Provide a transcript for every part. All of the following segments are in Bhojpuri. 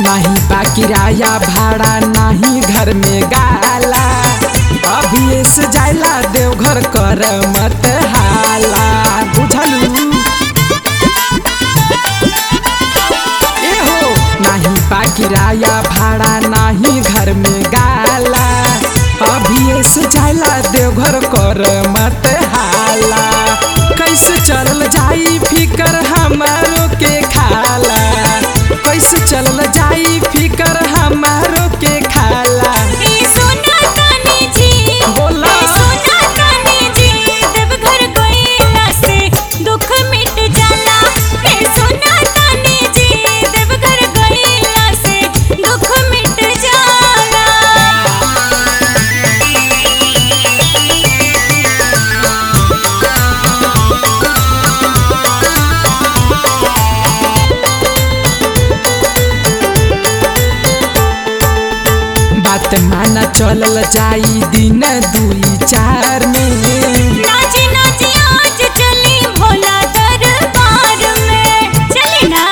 नहीं बा किराया भाड़ा नहीं घर में गाला अभी से जाइला देवघर कर मत हाला बुझलू ए हो नहीं बा किराया भाड़ा नहीं घर में गाला अभी से जाइला देवघर कर मत हाला कैसे चलल जाई फिकर हमारो के खाला कैसे चलल जाई फिकर हमारो के खाला ए सोना तानी जी बोला। ए सोना तानी जी देवघर गइला से दुख मिट जाला ए सोना तानी जी देवघर गइला से दुख मिट जाला बात माना चलल जाई दिन दुई चार में नाची नाची आज चली भोला दरबार में चली ना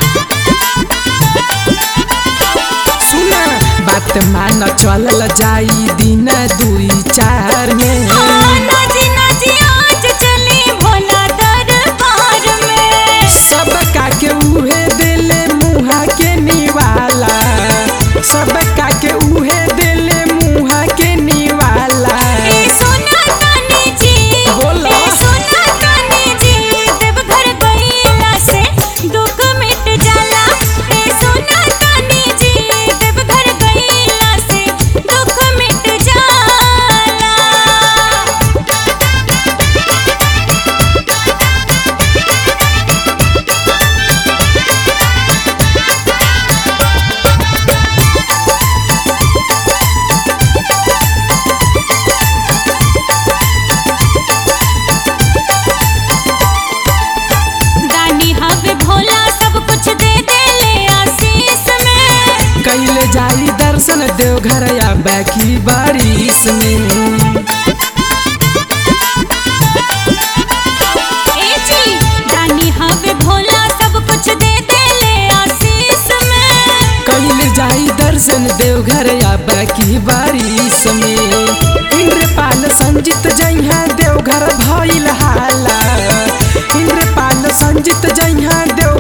सुना बात मान चलल जाई दिन दुई चार में हाँ, नाची नाची आज चली भोला दरबार में सब का के उहे दिले मुहा के निवाला सब का के उहे दिले मुहा के निवाला ए सोना तानी जी बोला। ए सोना तानी जी देवघर गइला से दुख मिट जाला ए सोना तानी जी देवघर गइला से दुख मिट जाला दानी हवे भोला सब कुछ दे दे ले आशीष में कैले जाई दर्शन देवघर या बाकी बारिश में ए जी दानी हवे भोला सब कुछ दे दे ले आशीष में कैले जाई दर्शन देवघर या बाकी बारिश में इंद्रपाल संजित जइहा देवघर भइल हाला इंद्रपाल संजित जइहा देव